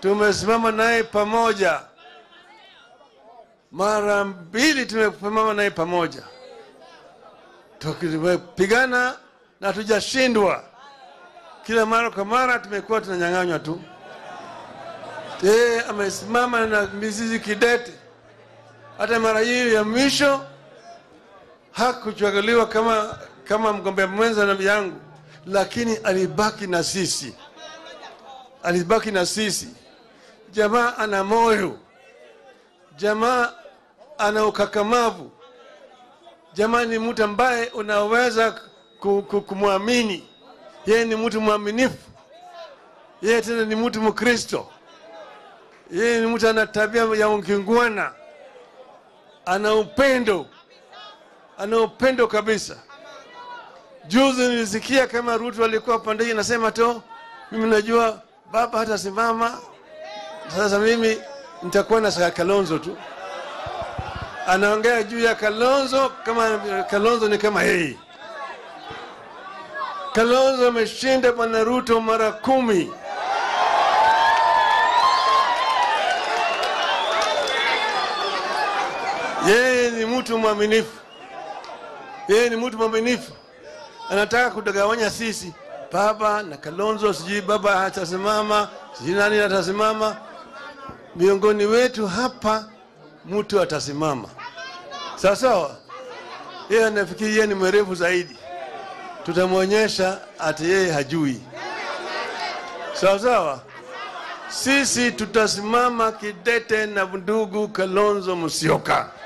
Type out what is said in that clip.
tumesimama naye pamoja mara mbili, tumesimama naye pamoja, tumepigana na tujashindwa. Kila mara kwa mara tumekuwa tunanyang'anywa tu. Yeye amesimama na mizizi kidete. Hata mara hii ya mwisho hakuchaguliwa kama, kama mgombea mwenza na yangu, lakini alibaki na sisi, alibaki na sisi. Jamaa ana moyo, jamaa ana ukakamavu, jamaa ni mtu ambaye unaweza ku- ku- kumwamini. Yeye ni mtu mwaminifu, yeye tena ni mtu Mkristo, yeye ni mtu ana tabia ya ukingwana, ana upendo, ana upendo kabisa. Juzi nilisikia kama Ruto alikuwa pande hii nasema tu, mimi najua baba hatasimama, sasa mimi nitakuwa na Kalonzo tu. Anaongea juu ya Kalonzo kama Kalonzo ni kama yeye. Kalonzo ameshinda bwana Ruto mara kumi. Yeye ni mtu mwaminifu, yeye ni mtu mwaminifu, anataka kutagawanya sisi, baba na Kalonzo, sijui baba hatasimama, sijui nani atasimama. Miongoni wetu hapa mtu atasimama, sawa sawa. Yeye anafikiri yeye ni mwerevu zaidi, tutamwonyesha ati yeye hajui, sawa sawa. Sisi tutasimama kidete na ndugu Kalonzo Musyoka.